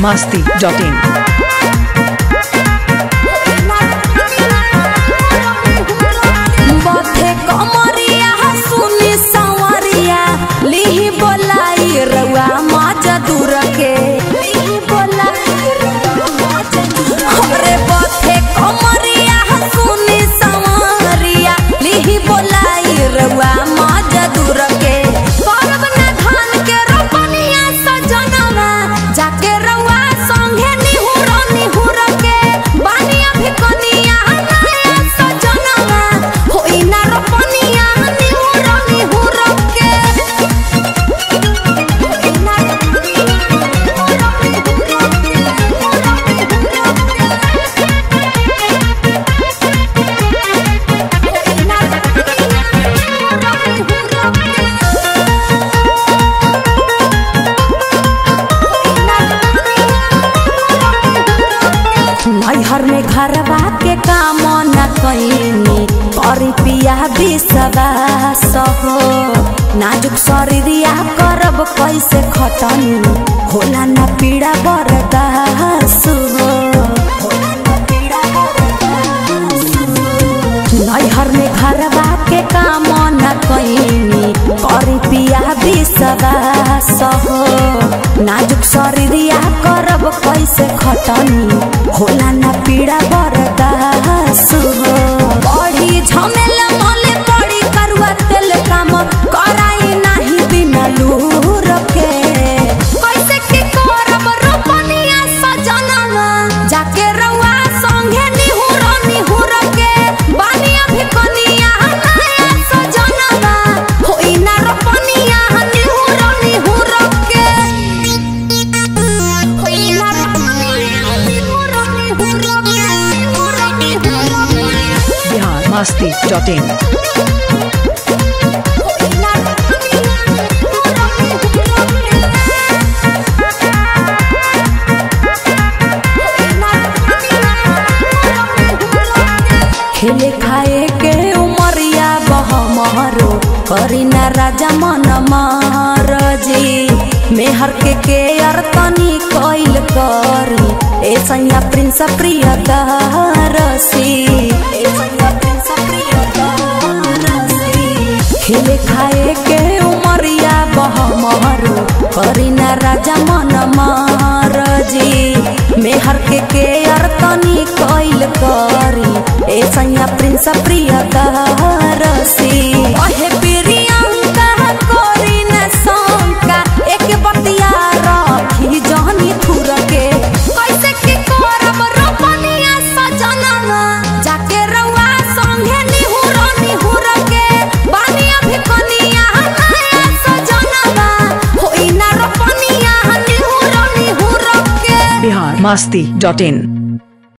masti.in. बथे कमरिया सुनी संवरिया लिही बोलाई रउआ माजा दूर के लिही बोलाई रउआ माजा दूर हमरे बथे कमरिया सुनी संवरिया लिही बोलाई रउआ माजा दूर के करब ना धान के रोपनिया सजनवा जाके रउआ संगे निहुर निहुर के बानिया भी कनिया नया सजनवा होई ना रोपनिया निहुर निहुर के होई ना नैहर में घरवा के काम न कैनी करी पिया विश्वास हो नाजुक शरीरिया करब कैसे खतनी होला न पीड़ा बर्दाश्त हो नैहर में घरवा के काम न कैनी करी पिया विश्वास हो नाजुक शरीरिया करब कैसे खतनी होला न पीड़ा बर्दाश्त हो बड़ी झमेल मले पड़ी करुआ तेल काम कराई नाही बिना लूर के कैसे के करब रोपनिया सजनवा जाके रउआ संगे निहुर निहुर के बानिया भी कनिया नया सजनवा होई ना रोपनिया निहुर निहुर के होई ना रोपनिया निहुर निहुर के निहुर निहुर के Bihar masti.in. होई ना रोपनिया निहुर निहुर खेले खाए के उमरिया बहमरो करी ना राजा मन जी मेहर के के अरतनी कोइल करी ए सैया प्रिंस प्रिय दरसी ए सैया प्रिंस प्रिय दरसी खेले खाए के उमरिया बहमरो करी ना राजा मन जी मेहर के के अरतनी कोइल करी ए सैया प्रिंस प्रिय दरसी अहे प्रियंका कोरी न शंका एक बतिया रखी जहनी थुर के कैसे के करब रोपनिया सजनवा जाके रउआ संगे निहुर निहुर के बानिया भी कनिया नया सजनवा होई ना रोपनिया निहुर निहुर के Bihar masti.in.